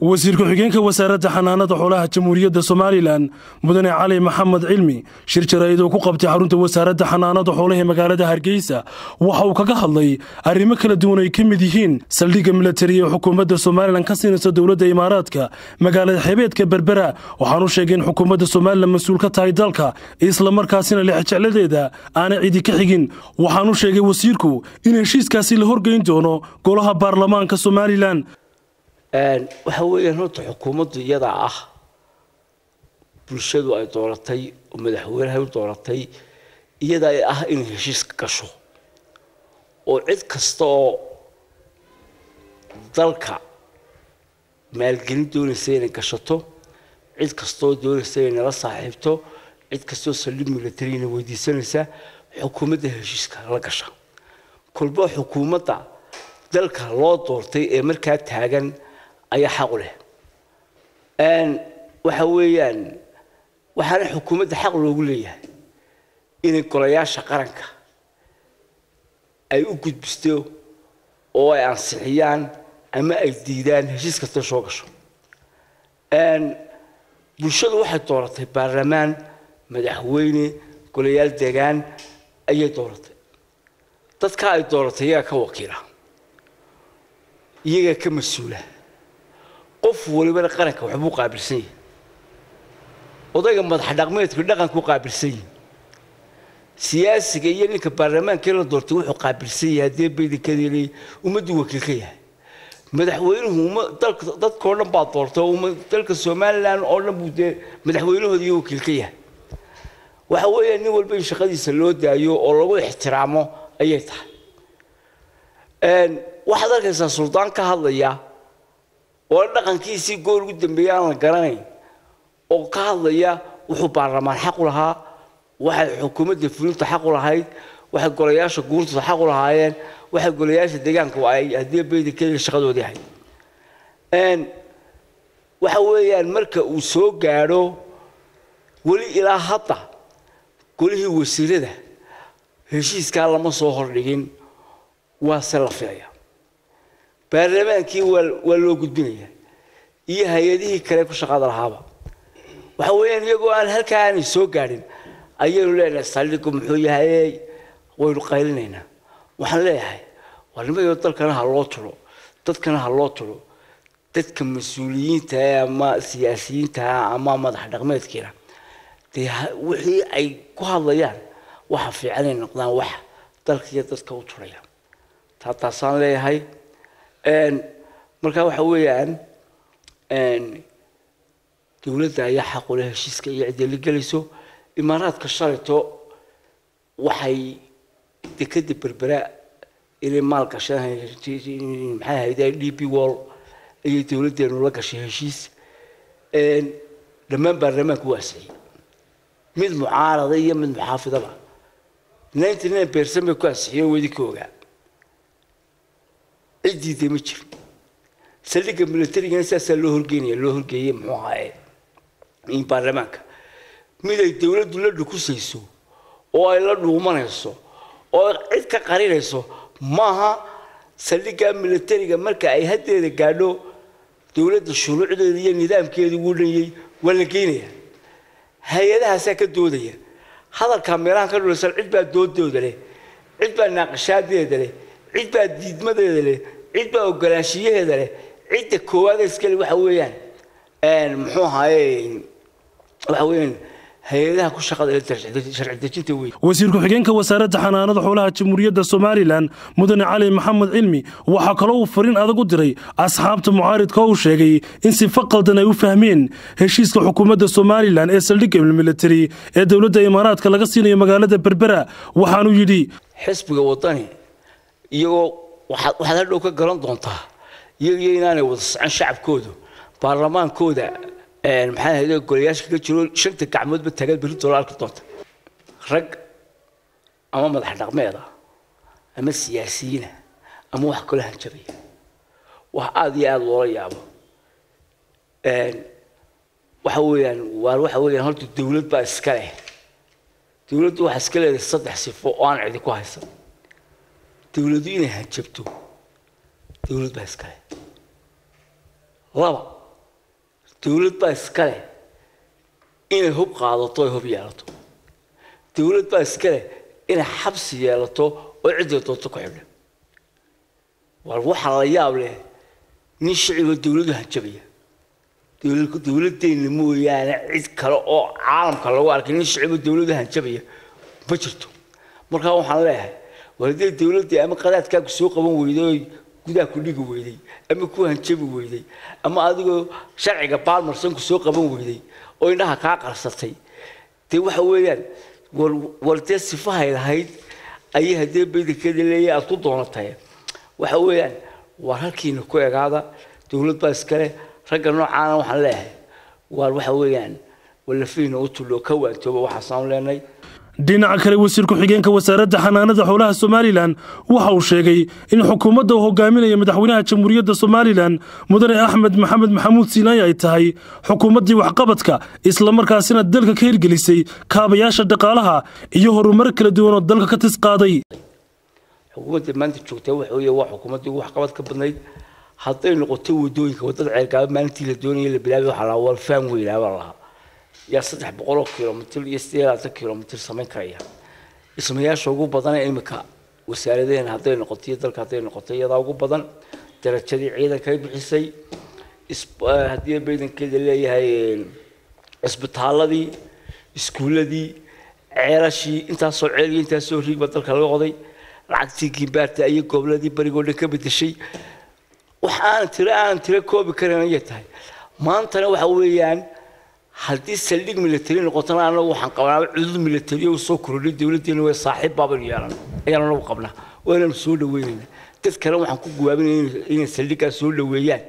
wasiir ku-xigeenka wasaaradda xanaanada xoolaha jamhuuriyadda somalilan mudane cali maxamed cilmi shir jaraa'id oo ku qabtay xarunta wasaaradda xanaanada xoolaha ee magaalada hargeysa waxa uu kaga hadlay arrimo kala duwan ay ka mid yihiin saldhigga milatari ee xukuumadda somalilan ka siinaysa dowladda imaaraadka magaalada xebeedka berbera waxaanu sheegay in xukuumadda somalilan mas-uul ka tahay dalka islamarkaasina lexjecladeeda aanay cidi ka xigin waxaanu sheegay wasiirku in heshiiskaasi la horgeyn doono golaha baarlamaanka somalilan waxa weeyaan horta xukuumaddu iyadaa ah bulshadu ay dooratay oo madaxweynaha u dooratay iyadaa ah inay heshiiska gasho oo cid kasta oo dalka maalgelin doonaysa inay gashato cid kastaoo doonaysa inay nala saaxiibto cid kastaoo saldhig milatarina weydiisanaysa xukuumadda heshiiska la gasha kolba xukuumadda dalka loo doortay ee markaa taagan ayaa xaq u leh waxa weeyaan waxaana xukuumadda xaq loogu leeyahay inay golayaasha qaranka ay u gudbisto oo ay ansixiyaan ama ay diidaan heshiis kasta soo gasho bulshadu waxay dooratay baarlamaan madaxweyne golayaal deegaan ayay dooratay dadka ay dooratay iyagaa ka wakiila iyagaa ka mas-uula qof walibana qaranka waxbuu qaabilsan yahay odayga madax dhaqmeedku dhaqanku qaabilsan yahay siyaasiga iyo ninka baarlamaankii la doortay wuxuu qaabilsan yahay haddii baydankadeelay ummadduu wakiil ka yahay madaxweynuhu dadkao dhan baa doortay dalka somalilan oo dhan buu dee madaxweynahooda iyo wakiil ka yahay waxa weeya nin walba in shaqadiisa loo daayo oo lagu ixtiraamo ayay tahay waxaad arkaysaa suldaan ka hadlaya oo dhaqankiisii goor ugu dambeeyay aan la garanayn oo ka hadlaya wuxuu baarlamaan xaq u lahaa waxay xukuumadda fulinta xaq u lahayd waxay golayaasha guurtooda xaq u lahaayeen waxay golayaasha deegaanka ay haddii baydankeeda shaqadoodii ahayd waxa weeyaan marka uu soo gaadho weli ilaa hadda golihii wasiirada heshiiskaa lama soo hordhigin waase la filaya baarlamaankii waa loo gudbinaya iyo hay-adihii kale ku shaqada lahaaba waxa weeyaan iyagoo aan halkaa aanay soo gaadhin ayaynu leenahay saldhigu muxuu yahay waynu qaylinaynaa waxaan leeyahay waa nimayo dalkana ha loo tulo dadkana ha loo tulo dadka mas-uuliyiinta ama siyaasiyiinta ama madax dhaqmeedkiina dee wixii ay ku hadlayaan waxa fiican ay noqdaan wax dalka iyo dadka u tulaya taa taasaan leeyahay marka waxa weeyaan dowladda ayaa xaqule heshiiska iyo ciddii la gelayso imaaraadka shalayto waxay dekada berbera inay maal gasheen maxay ahayd d p wall ayay dowladdeenu la gashay heshiis dhammaan baarlamaanku waasiyey mid mucaarada iyo mid muxaafidaba ninety nine percent bay ku ansixiyeen wedi ka ogaa cidiida ma jiro saldhigga milatarigana saasaa loo horgeynaya loo horgeeyey muxuu ahaaye baarlamaanka mid ay dowladdu la dhukusayso oo ay la dhuumanayso oo cid ka qarinayso maaha saldhigga milatariga marka ay haddeeda gaadho dowladda shuruucdeeda iyo nidaamkeeda ugu dhanyay waa la geynaya hay-adahaasaa ka doodaya hadalkaa meelahan ka dhulaysan cid baa doodooda leh cid baa naaqashaadeeda leh cid baa diidmadeeda leh cid baa ogolaanshiyaheeda leh cidda koowaada iskale waxa weeyaan muxuu ahaaye waxa weeyaan hay-adaha ku shaqada sharci dejinta wey wasiir ku-xigeenka wasaaradda xanaanada xoolaha jamhuuriyadda somalilan mudane cali maxamed cilmi waxaa kaloo uu fariin adag u diray asxaabta mucaaridka oo uu sheegay in sifa qaldan ay u fahmeen heshiiska xukuumadda somalilan ee saldhigga militari ee dowladda imaaraadka laga siinayo magaalada berbera waxaanuu yidhi xisbiga wadani iyagoo waxaad hadhow ka garan doontaa iyagiyo inaanay wada socon shacabkoodu baarlamaankooda maxaa ahayde golayaasha kaga jiro shanta gacmoodba taagaad berri doola arki doonta rag ama madax dhaqmeeda ama siyaasiyiina ama wax kala hanjabaya wax aada iyo aada loola yaabo waxa weeyaan waa waxa weeyaan horta dowlad baa iska leh dowladdu waxaa iska leedahay saddex sifo oo aan cidi ku haysan dowladdu inay hanjabto dowlad baa iska leh laba dowlad baa iska leh inay hub qaadato ay hub yeelato dowlad baa iska leh inay xabsi yeelato oo cidday doonto ku xidha war waxaa la yaab leh nin shiciba dowladu hanjabaya dowladeenna mooyaane cid kale oo caalamka lagu arkay nin shiciba dowladu hanjabaya ma jirto markaa waxaan leeyahay war haddii dowladdii ama qadaadkaaku soo qaban weyday oo gudaha ku dhigi weyday ama ku hanjabi weyday ama adigoo sharciga baalmarsanku soo qaban weyday oo indhaha kaa qarsatay dee waxa weeyaan war war dee sifahay lahayd ayay haddee baydankeeda leeyahay aada ku doonatay waxa weeyaan war halkiina ku egaada dowlad baa iskale ragga noocaana waxaan leeyahay waar waxa weeyaan walafiina u tullo ka waantooba waxaasaan leenay dhinaca kale wasiir ku-xigeenka wasaaradda xanaanada xoolaha somalilan waxa uu sheegay in xukuumadda uu hogaaminaya madaxweynaha jamhuuriyadda somalilan mudane axmed maxamed maxamuud siinaay ay tahay xukuumaddii waxqabadka islamarkaasina dalka ka hirgelisay kaabayaasha dhaqaalaha iyo horumar kala duwan oo dalka ka tis qaaday xukuumadda maanta joogtaa waxa weeye waa xukuumaddii ugu waxqabad ka badnayd hadday noqoto wadooyinka wadada ceelgaaba maalintii la doonayay la bilaabay waxaa lahaa waa faan weynaa baa lahaa yaa saddex boqoloo kilomitir iyo siddeed labaatan kilomitir samayn karaya dhismayaasha ugu badan ee imika wasaaradeen hadday noqoto iyo dalka hadday noqoto iyadaa ugu badan darajadii ciidankay bixisay haddii baydankeeda leeyahay cisbitaaladii iskuuladii ceelashii intaasoo ceel iyo intaasoo riigba dalka laga qoday lacagtii gimbaarta iyo goobladii barigoo dhan ka bedeshay wax aan tiro aan tiro koobi karin ayay tahay maantana waxa weeyaan haddii saldhig military noqotona anagu waxaan qabnaa cudud military oo soo kordhay dowladdeena way saaxiib baaban yeelan ayaan anagu qabnaa waananu soo dhaweynayna dad kale waxaan ku guwaabinaya inay saldhiggaas soo dhaweeyaan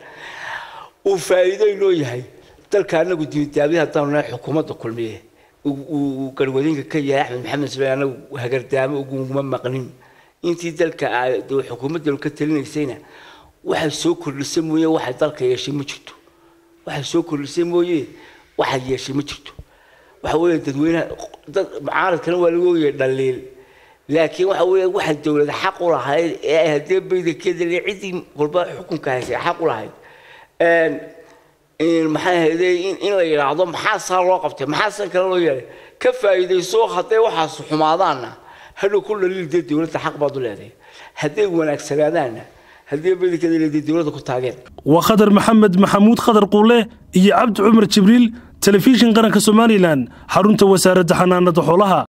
uu faa'iido inoo yahay dalka anagu dibadaabi haddaanu nahay xukuumadda kulmiye uu garwadinka ka yahay axmed maxamed ismail anagu hagardaamo uguma maqnin intii dalka xukuumaddanu ka talinaysayna waxay soo kordhisay mooye waxay dalka yeeshay ma jirto waxay soo kordhisay mooye waxay yeeshay ma jirto waxa weeye dadweynaha dad mucaaradkana waa lagu ogyahay dhaliil laakiin waxa weeye waxay dowlada xaq u lahayd ee ay haddee baydankeeda le ciddii walba xukunka haysay xaq u lahayd maxay ahayde in la yidhaahdo maxaa saa loo qabtay maxaa san kale loo yeelay ka faa'iidayso hadday waxaas xumaadaanna hadhow ku dhaliil dee dowladda xaq baad u leedahay hadday wanaagsanaadaanna haddii baydankeeda leedahay dowladda ku taageen waa khadar maxamed maxamuud khadar quule iyo cabdi cumar jibriil telefishin qaranka somalilan xarunta wasaaradda xanaanada xoolaha